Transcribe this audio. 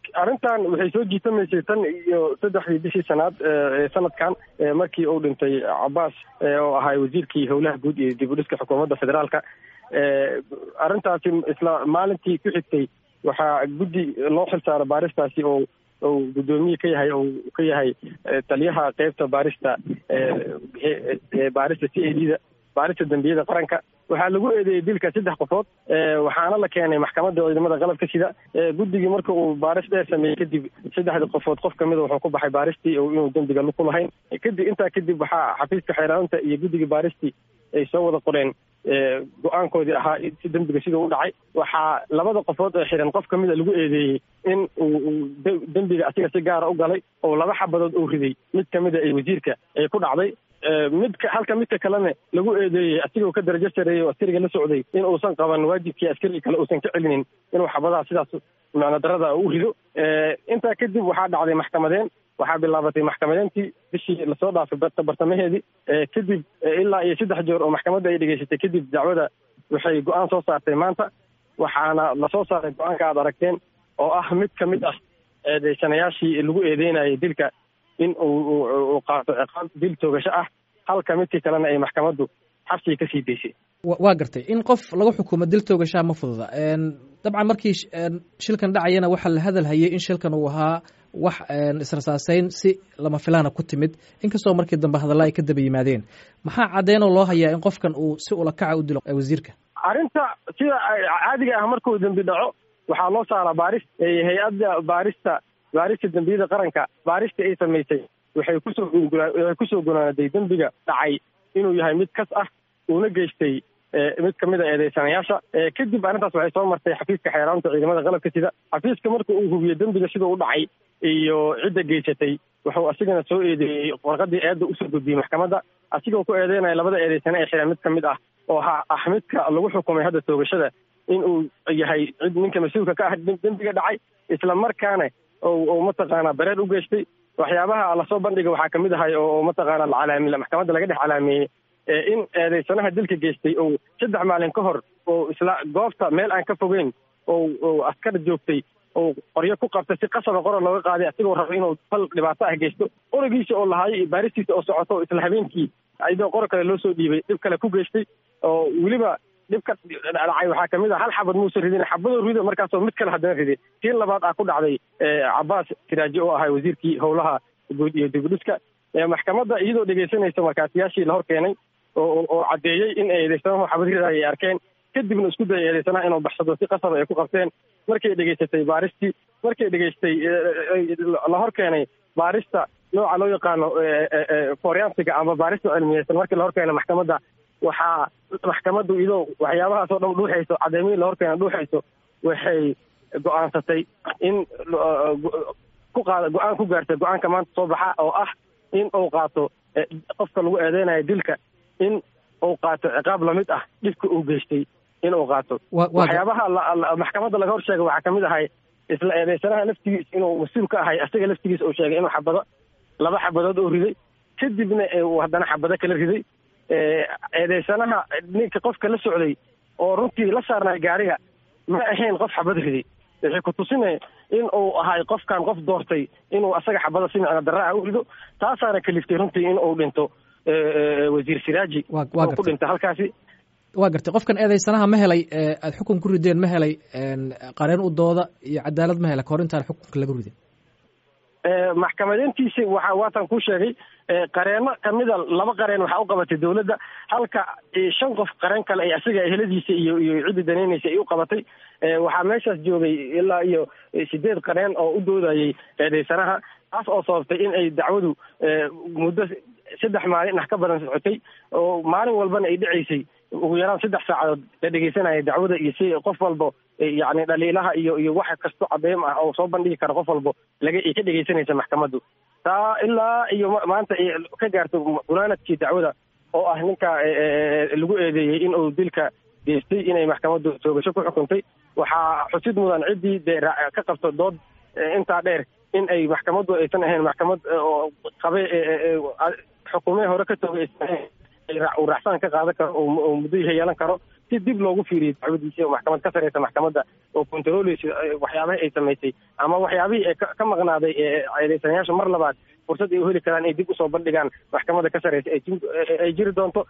arrintan waxay soo jiitamaysay tan iyo saddexdii bishii sanaad ee sanadkan markii uu dhintay cabaas oo ahay wasiirkii howlaha guud iyo dib u dhiska xukuumadda federaalka arrintaasi isla maalintii ku xigtay waxaa guddi loo xilsaaro baaristaasi oo ou guddoomiye ka yahay ou ka yahay taliyaha qeybta baarista baarista c a d da baarista dembiyada qaranka waxaa lagu eedeeyey dilka saddex qofood waxaana la keenay maxkamadda ciidamada qalabka sida guddigii marka uu baaris dheer sameeyey kadib saddexdii qofood qof kamida wuxuu ku baxay baaristii inuu dembiga ku lahayn kadib intaa kadib waxaa xafiiska xeeraanta iyo guddigii baaristii ay soo wada qoreen go-aankoodii ahaa si dembiga sidau u dhacay waxaa labada qofood ee xiran qof kamida lagu eedeeyey in uu dembiga asiga si gaara u galay oo laba xabadood uu riday mid kamida ee wasiirka ay ku dhacday midka halka midka kalena lagu eedeeyey asigoo ka darajo sareeyey oo askariga la socday in uusan qaban waajibkii askariga kale uusan ka celinin inuu xabadaha sidaas macno darada u rido intaa kadib waxaa dhacday maxkamadeen waxaa bilaabatay maxkamadeyntii bishii lasoo dhaafay bartamaheedii kadib ilaa iyo saddex joor oo maxkamadda ay dhegeysatay kadib dacwada waxay go-aan soo saartay maanta waxaana lasoo saaray go-aanka aad aragteen oo ah mid ka mid ah eedeysanayaashii lagu eedeynayay dilka in uu qaato ciqaab dil toogasho ah halka midkii kalena ay maxkamaddu xabsiga ka sii daysay waa gartay in qof lagu xukumo dil toogashaha ma fududa dabcan markii shilkan dhacayana waxaa la hadal hayay in shilkan uu ahaa wax israsaaseyn si lama filaana ku timid inkastoo markii dambe hadalla ay ka daba yimaadeen maxaa caddeenoo loo hayaa in qofkan uu si ulakaca u dilo wasiirka arrinta sida caadiga ah markuu dembi dhaco waxaa loo saaraa baaris hay-adda baarista baarista dembiyada qaranka baaristii ay samaysay waxay kusoo waxay kusoo gunaanaday dembiga dhacay inuu yahay mid kas ah uuna geystay mid kamid a eedeysanayaasha kadib arrintaas waxay soo martay xafiiska xeeraanta ciidamada qalabka sida xafiiska marka uu hubiyo dembiga sidau u dhacay iyo cidda geysatay wuxuu asigana soo eedeeyey warqadii eedda usoo gudbiyey maxkamadda asigoo ku eedeynaya labada eedeysane ee xiran mid kamid ah oo ha ah midka lagu xukumay hadda toogashada in uu yahay cid ninka mas-uulka ka ah dembiga dhacay isla markaana oo mataqaanaa bareer u geystay waxyaabaha lasoo bandhiga waxaa kamid ahay oo mataqaana lacalaami maxkamadda laga dhex calaameeyey in eedeysanaha dilka geystay oo saddex maalin ka hor oo isla goobta meel aan ka fogeyn oo askar joogtay oo qoryo ku qabtay si qasaba qoran looga qaaday asigoo raba inuu fal dhibaato ah geysto qorigiisa oo lahaay baaristiisa oo socoto isla habeenkii iyadoo qor kale loo soo dhiibay dhib kale ku geystay oo weliba dhibka dhacay waxaa kamid ah hal xabad muusa ridin xabadoo rido markaasoo mid kale haddana riday tiin labaad ah ku dhacday cabaas kiraaji oo ahay wasiirkii howlaha guud iyo dibudhiska maxkamadda iyadoo dhegeysanaysa markaasiyaashii la hor keenay oo caddeeyey in eedeysanahu xabad ridaay ay arkeen kadibna isku dayay eedeysanaha inuu baxsado si qasaba ay ku qabteen markay dhegeysatay baaristii markay dhegeystay la hor keenay baarista nooca loo yaqaano forensiga ama baarista cilmiyeysan markii la hor keenay maxkamadda waxaa maxkamaddu iyadoo waxyaabahaas oo dhan dhuuxayso caddeymihii la hor keena dhuuxayso waxay go-aansatay in ku qaada go-aan ku gaartay go-aanka maanta soo baxa oo ah in uu qaato qofka lagu eedeynayo dilka in uu qaato ciqaab lamid ah dhibka uu geystay in uu qaato waxyaabaha maxkamadda laga hor sheegay waxaa kamid ahay isla eedeysanaha laftigiis inuu mas-uul ka ahay asaga laftigiis uu sheegay inuu xabado laba xabadood oo riday kadibna uu haddana xabado kala riday eedeysanaha ninka qofka la socday oo runtii la saarnay gaariga ma ahayn qof xabad riday waxay ku tusina in uu ahay qofkan qof doortay inuu asaga xabada si micno daraaha u rido taasaana kaliftay runtii in uu dhinto wasiir siraaji oo ku dhintay halkaasi waa gartay qofkan eedeysanaha ma helay aada xukun ku rideen ma helay qareen u dooda iyo cadaalad ma helay kahor intaan xukunka laga ridin maxkamadeyntiisi waa waatan ku sheegay qareeno kamida laba qareen waxaa u qabatay dowladda halka shan qof qareen kale ay asiga eheladiisa iyo iyo ciddi danaynaysa ay u qabatay waxaa meeshaas joogay ilaa iyo sideed qareen oo u doodayay eedeysanaha taas oo sababtay in ay dacwadu muddo saddex maalin ah ka badan socotay oo maalin walbana ay dhacaysay ugu yaraan saddex saacadood la dhegeysanaya dacwada iyo si qof walbo yacni dhaliilaha iyo iyo wax kasto cadeym ah oo soo bandhigi kara qof walbo laga ay ka dhegeysanaysa maxkamaddu taa ilaa iyo maanta ay ka gaarto gunaanadkii dacwada oo ah ninka lagu eedeeyey in uu dilka geystay inay maxkamaddu toogasho ku xukuntay waxaa xusid mudan ciddii dee ka qabto dood intaa dheer in ay maxkamaddu aysan ahayn maxkamad qabe xukuumee hore ka toogay uu racsan ka qaadan karo oo muddo yeelan karo si dib loogu fiiriyo dacwadiisi oo maxkamad ka sareysa maxkamadda oo controleysa waxyaabahii ay samaysay ama waxyaabihii ee ka maqnaaday ee ceedeysanayaasha mar labaad fursad ay u heli karaan ay dib usoo bandhigaan maxkamadda ka sareysa ay jiri doonto